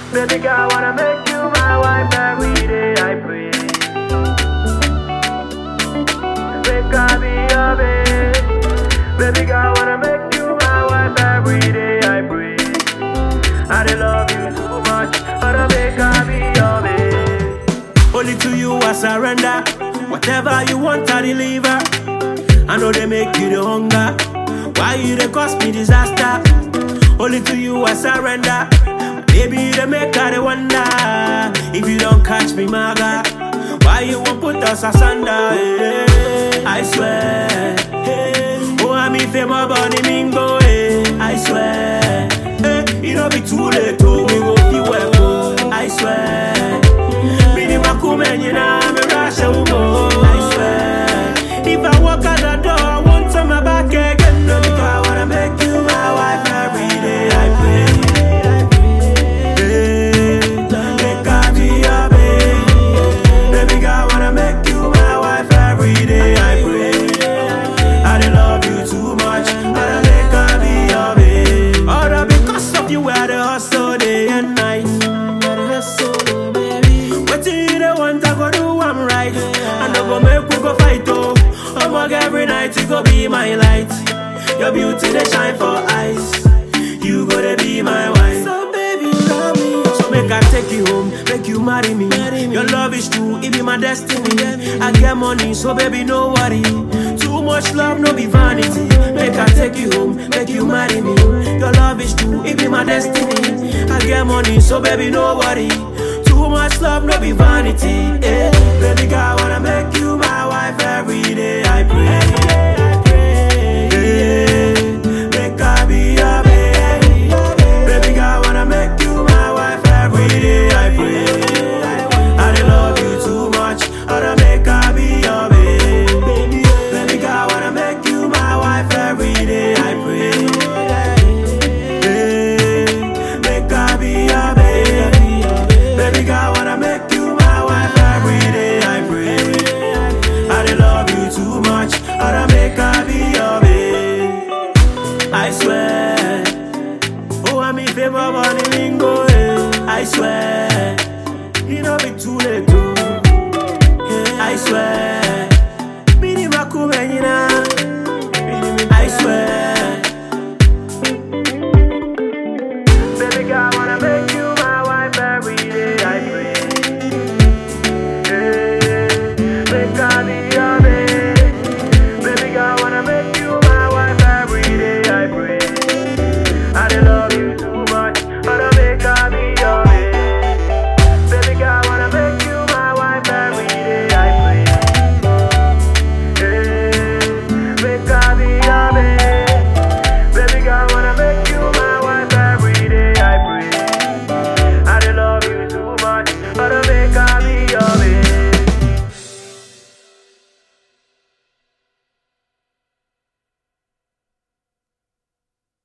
Baby girl, wanna make you my wife every day. I pray. Make I be your babe. Baby girl, wanna make you my wife every day. I pray. I dey love you too much. Wanna make I be your babe. Only to you I surrender. Whatever you want, I deliver. I know they make you the hunger. Why you they cause me disaster? Only to you I surrender. Baby, they make I they wonder. If you don't catch me, my God, why you won't put us asunder? eh? I swear. eh, Oh, I'm if my body mingo. eh, I swear. eh, It don't be too late. Oh, we go feel well. oh, I swear. Mini makume nyina me rush umo I swear If I walk out the door I want on my back again No because I wanna make you my wife every day I pray Hey, Make I be your babe Baby girl wanna make you my wife every day I pray I dey love you too much Wanna make I be your babe All that because of you I dey hustle day and night Wetin you dey want, I go do am right. I no go make we go fight oh. Omog every night you go be my light. Your beauty dey shine for eyes. You go to be my wife. So baby love me. So make I take you home, make you marry me. Your love is true, it be my destiny. I get money, so baby no worry. Too much love, no be vanity. Make I take you home, make you marry me. Your love is true, it be my destiny. I get money, so baby no worry. Too much love, no be vanity. Eh. Baby girl, wanna make you my wife every day. I pray. Eh. Make I be your baby. Baby girl, wanna make you my wife every day.